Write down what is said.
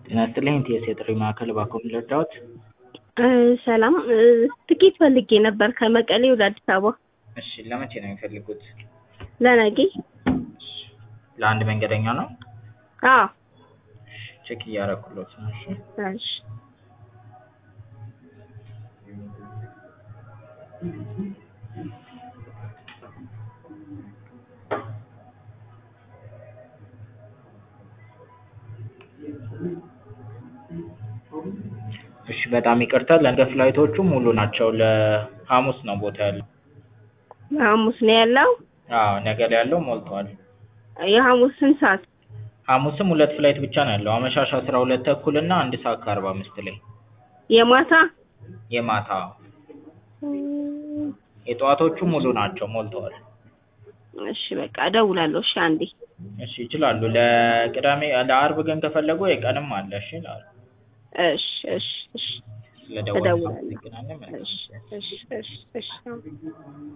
ጤና ይስጥልኝ ቲኤስ የጥሪ ማዕከል እባክዎ ምን ልርዳዎት? ሰላም ትኬት ፈልጌ ነበር ከመቀሌ ወደ አዲስ አበባ እሺ ለመቼ ነው የሚፈልጉት? ለነገ ለአንድ መንገደኛ ነው? አዎ ቼክ እያደረኩሎት ነው እሺ እሺ እሺ በጣም ይቅርታ ለነገ ፍላይቶቹ ሙሉ ናቸው ለሐሙስ ነው ቦታ ያለው ሐሙስ ነው ያለው አዎ ነገ ላይ ያለው ሞልቷል የሐሙስ ስንት ሰዓት ሐሙስም ሁለት ፍላይት ብቻ ነው ያለው አመሻሽ አስራ ሁለት ተኩል እና አንድ ሰዓት ከአርባ አምስት ላይ የማታ የማታ የጠዋቶቹ ሙሉ ናቸው ሞልተዋል እሺ በቃ እደውላለሁ እሺ አንዴ እሺ ይችላሉ ለቅዳሜ ለአርብ ግን ከፈለጉ የቀንም አለ እሺ ይላሉ እሺ እሺ እሺ ስለደወሉ እደውላለሁ እናመሰግናለን መልካም እሺ እሺ እሺ እሺ